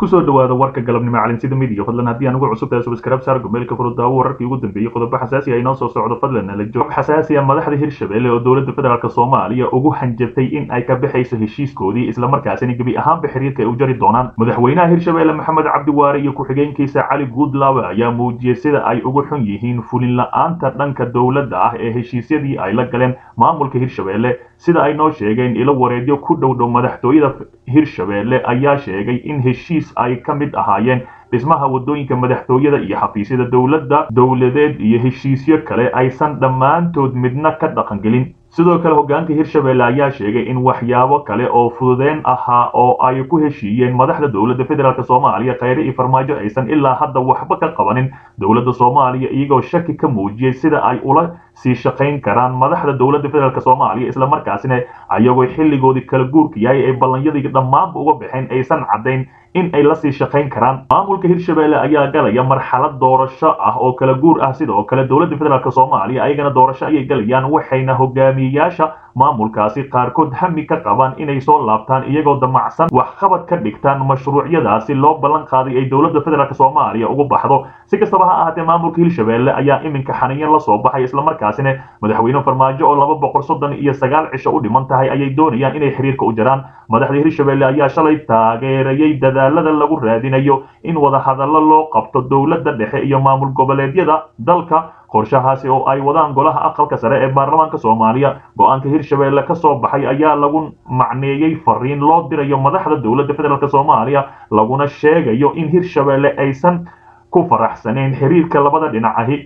kusoo dhawaada warka galabnimo calinsida midiya fadlan haddii aan ugu cusub tahay subscribe saar gomeelka furudaawo wararkii ugu dambeeyey qodobo xasaasi ah inoo soo socdo fadlan nala joog xasaasi ah madaxda hirshabelle oo dowladda federaalk soomaaliya ugu hanjabtay in ay ka baxayso heshiiskoodii islamarkaasina gebi ahaanba xiriirka ay u jari doonaan madaxweynaha hirshabelle maxamed cabdiwaare iyo ku-xigeenkiisa cali guudlaawe ayaa muujiyey sida ay ugu xun yihiin fulin la-aanta dhanka dowladda ah ee heshiisyadii ay la galeen maamulka hirshabelle sida ay noo sheegeen ilo wareedyo ku dhow dhow madaxtooyada hirshabelle ayaa sheegay in heshiis ay ka mid ahaayeen dhismaha waddooyinka madaxtooyada iyo xafiisyada dowladda dowladeed iyo heshiisyo kale aysan dhammaantood midna ka dhaqangelin sidoo kale hogaanka hirshabelle ayaa sheegay in waxyaabo kale oo fududeen ahaa oo ay ku heshiiyeen madaxda dowladda federaalk soomaaliya kheyre iyo farmaajo aysan ilaa hadda waxba ka qabanin dowladda soomaaliya iyagoo shaki ka muujiyey sida ay ula sii shaqayn karaan madaxda dowladda federaalk soomaaliya islamarkaasina ayagoo xilligoodii kala guurka yahay ay ballanyadii dhammaanba uga baxeen aysan caddayn in ay lasii shaqayn karaan maamulka hirshabelle ayaa galaya marxalad doorasho ah oo kala guur ah sidoo kale dowladda federaalk soomaaliya ayagana doorasho ayay galayaan waxayna hogaamiyeyaasha maamulkaasi qaarkood hami ka qabaan inay soo laabtaan iyagoo damacsan waxqabad ka dhigtaan mashruucyadaasi loo ballan qaaday ay dowladda federaalk soomaaliya ugu baxdo si kastaba ha ahaatee maamulka hirshabelle ayaa iminka xaniyan la soo baxay islamarkaasina madaxweyne farmaajo oo laba boqol soddon iyo sagaal cisho u dhiman tahay ayay doonayaan inay xiriirka u jaraan madaxda hirshabelle ayaa shalay taageerayay dadaalada lagu raadinayo in wadahadallo loo qabto dowladda dhexe iyo maamul goboleedyada dalka qorshahaasi oo ay wadaan golaha aqalka sare ee baarlamaanka soomaaliya go-aanka hirshabelle ka soo baxay ayaa lagu macneeyey fariin loo dirayo madaxda dowladda federaalk soomaaliya laguna sheegayo in hirshabelle aysan ku faraxsanayn xiriirka labada dhinac ahi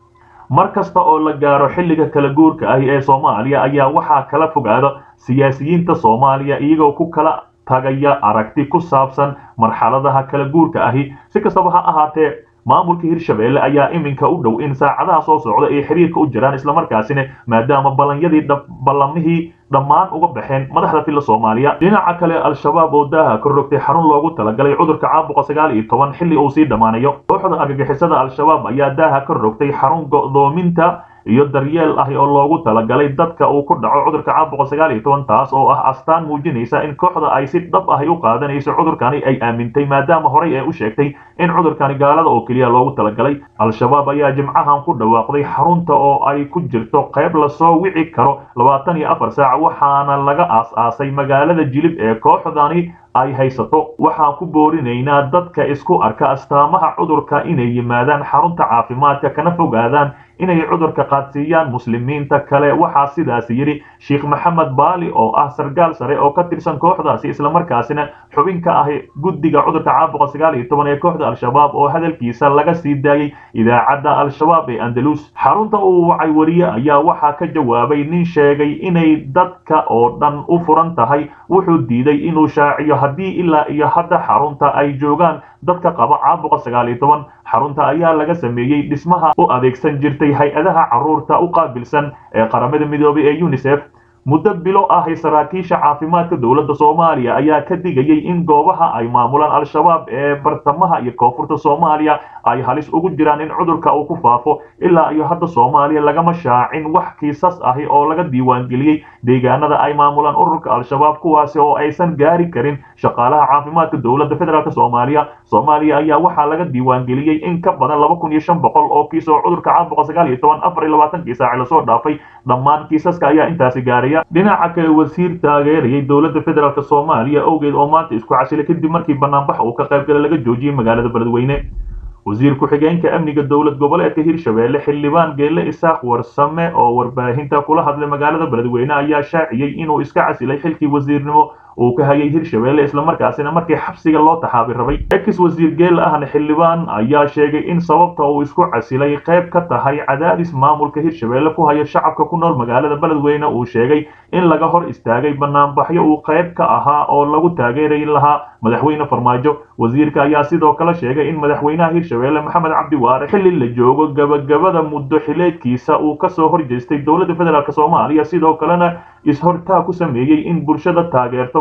mar kasta oo la gaaro xilliga kala guurka ahi ee soomaaliya ayaa waxaa kala fogaada siyaasiyiinta soomaaliya iyagoo ku kala tagaya aragti ku saabsan marxaladaha kala guurka ahi si kastaba ha ahaatee maamulka hirshabelle ayaa iminka u dhow in saacadaha soo socda ay xiriirka u jiraan islamarkaasina maadaama ballanyadii ballamihii dhammaan uga baxeen madaxda filla soomaaliya dhinaca kale al-shabaab oo daaha ka rogtay xarun loogu talagalay cudurka caabuqa sagaal iyo toban xilli uu sii dhammaanayo kooxda argagixisada al-shabaab ayaa daaha ka rogtay xarun go'doominta iyo daryeel ah oo loogu talagalay dadka uu ku dhaco cudurka caabuqa sagaal iyo toban taas oo ah astaan muujinaysa in kooxda ay si dhab ahi u qaadanayso cudurkani ay aamintay maadaama horey ay u sheegtay in cudurkani gaalada oo keliya loogu talagalay al-shabaab ayaa jimcahan ku dhawaaqday xarunta oo ay ku jirto qayb lasoo wici karo labaatan iyo afar saac waxaana laga aas-aasay magaalada jilib ee kooxdani ay haysato waxaan ku boorinaynaa dadka isku arka astaamaha cudurka inay yimaadaan xarunta caafimaadka kana fogaadaan inay cudurka qaadsiiyaan muslimiinta kale waxaa sidaas yidhi sheekh maxamed baali oo ah sargaal sare oo ka tirsan kooxdaasi islamarkaasina xubin ka ah guddiga cudurka caabuqa sagaal iyo toban ee kooxda al-shabaab oo hadalkiisa laga sii daayey idaacadda al-shabaab ee andalus xarunta uu wacay wariye ayaa waxaa ka jawaabay nin sheegay inay dadka oo dhan u furan tahay wuxuu diiday inuu shaaciyo haddii ilaa iyo hadda xarunta ay joogaan dadka qaba caabuqa sagaal iyo toban xarunta ayaa laga sameeyey dhismaha u adeegsan jirtay hay-adaha carruurta u qaabilsan ee qaramada midoobay ee unisef muddo bilo ahi saraakiisha caafimaadka dowladda soomaaliya ayaa ka digayay in goobaha ay maamulaan al-shabaab ee bartamaha iyo koonfurta soomaaliya ay halis ugu jiraan in cudurka uu ku faafo ilaa iyo hadda soomaaliya lagama shaacin wax kiisas ahi oo laga diiwaangeliyey deegaanada ay maamulaan ururka al-shabaab kuwaasi oo aysan gaari karin shaqaalaha caafimaadka dowladda federaalk soomaaliya soomaaliya ayaa waxaa laga diiwaangeliyey in ka badan laba kun iyo shan boqol oo kiis oo cudurka caabuqa sagaal iyo toban afar iyo labaatankii saaci lasoo dhaafay dhammaan kiisaska ayaa intaasi gaaraya dhinaca kale wasiir taageerayay dowladda federaalk soomaaliya owgeed oo maanta isku casilay kadib markii banaanbax uu ka qaybgala laga joojiyey magaalada beledweyne wasiir ku-xigeenka amniga dowlad goboleedka hirshabelle xildhibaan geelle isaaq warsame oo warbaahinta kula hadlay magaalada beledweyne ayaa shaaciyey inuu iska casilay xilkii wasiirnimo uu ka hayay hirshabelle islamarkaasina markii xabsiga loo taxaabi rabay ex wasiir geel ahna xildhibaan ayaa sheegay in sababta uu isku casilay qayb ka tahay cadaadis maamulka hirshabelle ku haya shacabka ku nool magaalada beledweyne uu sheegay in laga hor istaagay banaanbaxyo uu qayb ka ahaa oo lagu taageeray lahaa madaxweyne farmaajo wasiirka ayaa sidoo kale sheegay in madaxweynaha hirshabelle maxamed cabdiwaare xilli la joogo gabagabada muddo xileedkiisa uu kasoo horjeestay dowladda federaalk soomaaliya sidoo kalena is-hortaa ku sameeyey in bulshada taageerto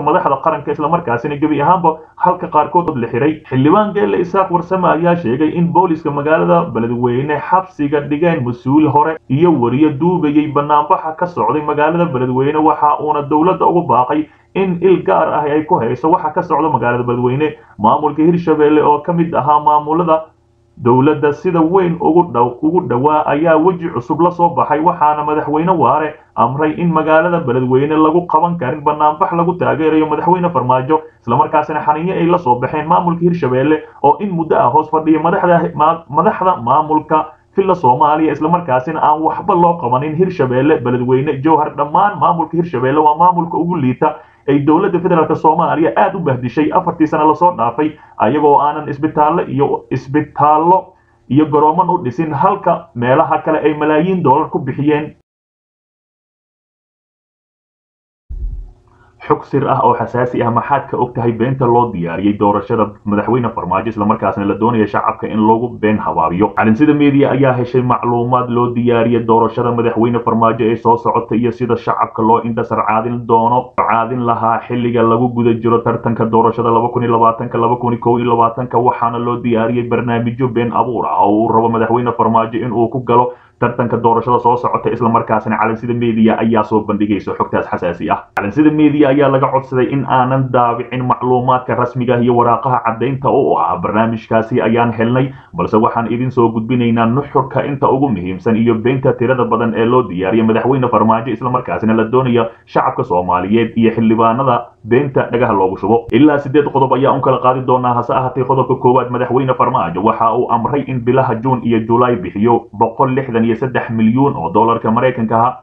madaxda qaranka islamarkaasina gebi ahaanba halka qaarkood la xiray xildhibaan geelle isaaq warsame ayaa sheegay in booliska magaalada beledweyne xabsiga dhigeen mas-uul hore iyo wariyo duubayay banaanbaxa ka socday magaalada beledweyne waxa uuna dowladda ugu baaqay in il gaar ah ay ku hayso waxa ka socda magaalada beledweyne maamulka hirshabelle oo ka mid ahaa maamulada dowladda sida weyn ugu dhow ugu dhowaa ayaa weji cusub la soo baxay waxaana madaxweyne waare amray in magaalada beledweyne lagu qaban karin banaanbax lagu taageerayo madaxweyne farmaajo islamarkaasina xaniinyo ay la soo baxeen maamulka hirshabelle oo in muddo ah hoos fadhiya madaxda maamulka villa soomaaliya islamarkaasina aan waxba loo qabanin hirshabelle beledweyne jowhar dhammaan maamulka hirshabelle waa maamulka ugu liita ay dowladda federaalk soomaaliya aada u bahdishay afartii sano lasoo dhaafay ayagoo aanan isbitaallo iyo isbitaallo iyo garooman u dhisin halka meelaha kale ay malaayiin dollar ku bixiyeen xog sir ah oo xasaasi ah maxaad ka og tahay beenta loo diyaariyey doorashada madaxweyne farmaajo islamarkaasna la doonaya shacabka in loogu been habaabiyo calinsida media ayaa heshay macluumaad loo diyaariyey doorashada madaxweyne farmaajo ee soo socota iyo sida shacabka loo indhasar caadin doono caadin lahaa xilliga lagu guda jiro tartanka doorashada waxaana loo diyaariyey barnaamijyo been abuur ah oo uu rabo madaxweyne farmaajo inuu ku galo tartanka doorashada soo socota islamarkaasina calinsida media ayaa soo bandhigaysa xogtaas xasaasi ah calinsida media ayaa laga codsaday in aanan daabicin macluumaadka rasmiga iyo waraaqaha caddaynta u ah barnaamijkaasi ayaan helnay balse waxaan idin soo gudbinaynaa nuxurka inta ugu muhiimsan iyo beenta tirada badan ee loo diyaariyay madaxweyne farmaajo islamarkaasina la doonaya shacabka soomaaliyeed iyo xildhibaanada beenta dhagaha loogu shubo ilaa sideed qodob ayaa un kala qaadi doonaa hase ahaatee qodobka koowaad madaxweyne farmaajo waxa uu amray in bilaha juun iyo julaay bixiyo boqol lixdan iyo saddex milyuun oo dollarka maraykanka ah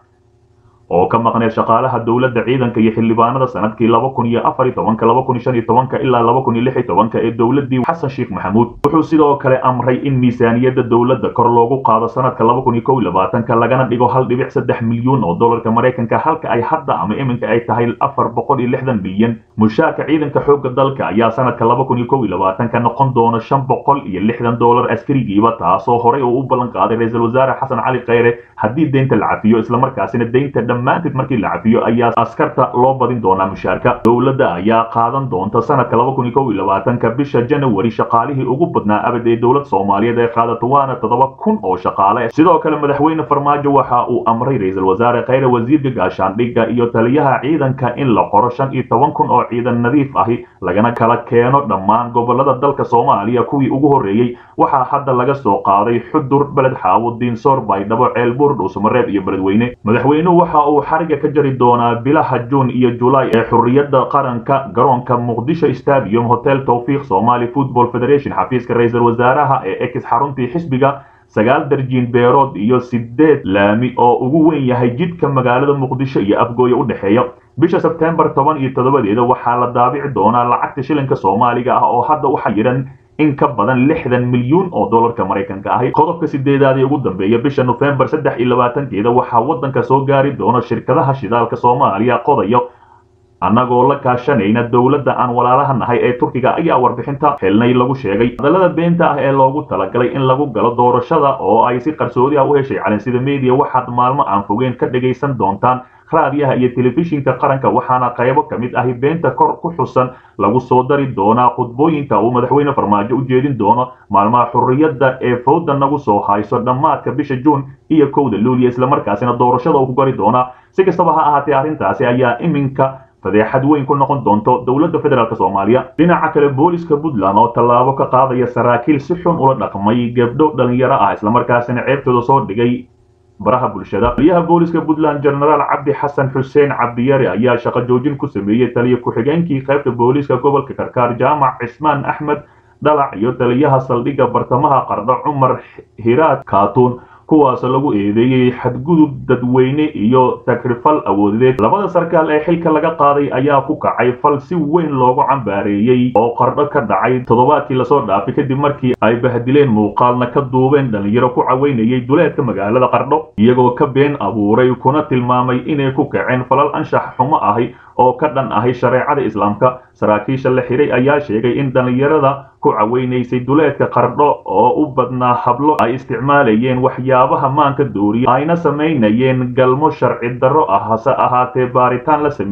oo ka maqneed shaqaalaha dowladda ciidanka iyo xildhibaanada sanadkii laba kun iyo afar iyo tobanka laba kun iyo shan iyo tobanka ilaa laba kun iyo lix iyo tobanka ee dowladdii xasan sheekh maxamuud wuxuu sidoo kale amray in miisaaniyadda dowladda kor loogu qaado sanadka laba kun iyo kow iyo labaatanka lagana dhigo hal dhibic saddex milyuun oo dollarka maraykanka halka ay hadda ama iminka ay tahay afar boqol iyo lixdan bilyan mushaarka ciidanka xoogga dalka ayaa sanadka laba kun iyo kow iyo labaatanka noqon doona shan boqol iyo lixdan dollar askarigiiba taasoo horey uu u ballan qaaday ra-iisul wasaare xasan cali kheyre haddii deynta la cafiyo islamarkaasina deynta dhammaanteed markii la cafiyo ayaa askarta loo badin doonaa mushaarka dowladda ayaa qaadan doonta sanadka laba kun iyo kow iyo labaatanka bisha janawari shaqaalihii ugu badnaa abad ee dowlad soomaaliyeed ee qaadato waana toddoba kun oo shaqaale sidoo kale madaxweyne farmaajo waxa uu amray ra-iisul wasaare kheyre wasiirka gaashaandhigga iyo taliyaha ciidanka in la qoro shan iyo toban kun oo ciidan nadiif ahi lagana kala keeno dhammaan gobolada dalka soomaaliya kuwii ugu horreeyey waxaa hadda laga soo qaaday xudur beled xaawo diinsoor baydhabo ceelbuur dhuusamareeb iyo beledweyne madaxweynuhu waxa uu xariga ka jari doonaa bilaha juun iyo julaay ee xurriyadda qaranka garoonka muqdisho stadium hotel towfiiq somali football federation xafiiska ra-iisul wasaaraha ee ex xaruntii xisbiga sagaal darjiin beerood iyo sideed laami oo ugu weyn yahay jidka magaalada muqdisho iyo afgooye u dhexeeya bisha sebtembar toban iyo toddobadeeda waxaa la daabici doonaa lacagta shilinka soomaaliga ah oo hadda u xayiran in ka badan lixdan milyuun oo dollarka maraykanka ahi qodobka sideedaad ee ugu dambeeya bisha nofembar saddex iyo labaatankeeda waxaa waddanka soo gaari doona shirkadaha shidaalka soomaaliya qodayo annagoo la kaashanayna dowladda aan walaalaha nahay ee turkiga ayaa warbixinta helnay lagu sheegay hadallada beenta ah ee loogu talagalay in lagu galo doorashada oo ay si qarsoodi ah u heshay calinsida media waxaad maalmo aan fogeen ka dhagaysan doontaan raadiyaha iyo telefishinka qaranka waxaana qaybo ka mid ahi beenta kor ku xusan lagu soo dari doonaa khudbooyinka uu madaxweyne farmaajo u jeedin doono maalmaha xurriyadda ee fowda nagu soo hayso dhammaadka bisha juun iyo kowda luuliya islamarkaasina doorashada uu ku gari doonaa si kastaba ha ahaatee arrintaasi ayaa iminka fadeexad weyn ku noqon doonto dowladda federaalk soomaaliya dhinaca kale booliska puntland oo tallaabo ka qaadaya saraakiil si xun ula dhaqmay gabdho dhalinyaro ah islamarkaasina ceebtooda soo dhigay baraha bulshada taliyaha booliska puntland genaraal cabdi xasan xuseen cabdiyare ayaa shaqo joojin ku sameeyey taliya ku-xigeenkii qaybta booliska gobolka karkaar jaamac cismaan axmed dhalac iyo taliyaha saldhigga bartamaha qardho cumar hiraad kaatuun kuwaas lagu eedeeyey xadgudub dadweyne iyo takrifal awoodeed labada sarkaal ee xilka laga qaaday ayaa ku kacay fal si weyn loogu cambaareeyey oo qardho ka dhacay toddobaadkii lasoo dhaafay kadib markii ay bahdileen muuqaalna ka duubeen dhalinyaro ku caweynayay duleedka magaalada qardho iyagoo ka been abuuray kuna tilmaamay inay ku kaceen falal anshax xumo ahi oo ka dhan ahay shareecada islaamka saraakiisha la xiray ayaa sheegay in dhallinyarada ku caweynaysay duleedka qardho oo u badnaa hablo ay isticmaalayeen waxyaabaha maanka dooriya ayna samaynayeen galmo sharci darro ah hase ahaatee baaritaan la sameeyey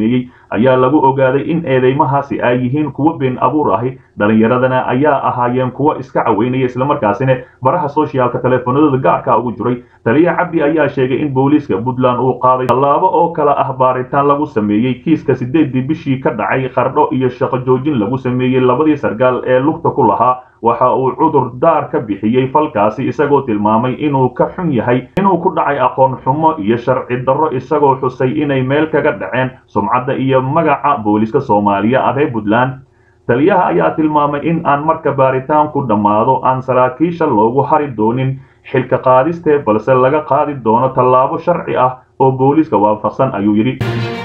ayaa lagu ogaaday in eedeymahaasi ay yihiin kuwo been abuur ahi dhallinyaradana ayaa ahaayeen kuwo iska caweynaya islamarkaasina baraha soshiyaalka teleefanadooda gaarka ugu jiray taliya cabdi ayaa sheegay in booliiska puntland uu qaaday tallaabo oo kale ah baaritaan lagu sameeyey kiiska sideedii bishii ka dhacay qardho iyo shaqo joojin lagu sameeyey labadii sargaal ee lugta ku lahaa waxa uu cudur daar ka bixiyey falkaasi isagoo tilmaamay inuu ka xun yahay inuu ku dhacay aqoon xumo iyo sharci darro isagoo xusay inay meel kaga dhaceen sumcadda iyo magaca booliiska soomaaliya ah ee puntland taliyaha ayaa tilmaamay in aan marka baaritaanku dhammaado aan saraakiisha loogu hari doonin xilka qaadistee balse laga qaadi doono tallaabo sharci ah oo booliiska waafaqsan ayuu yidhi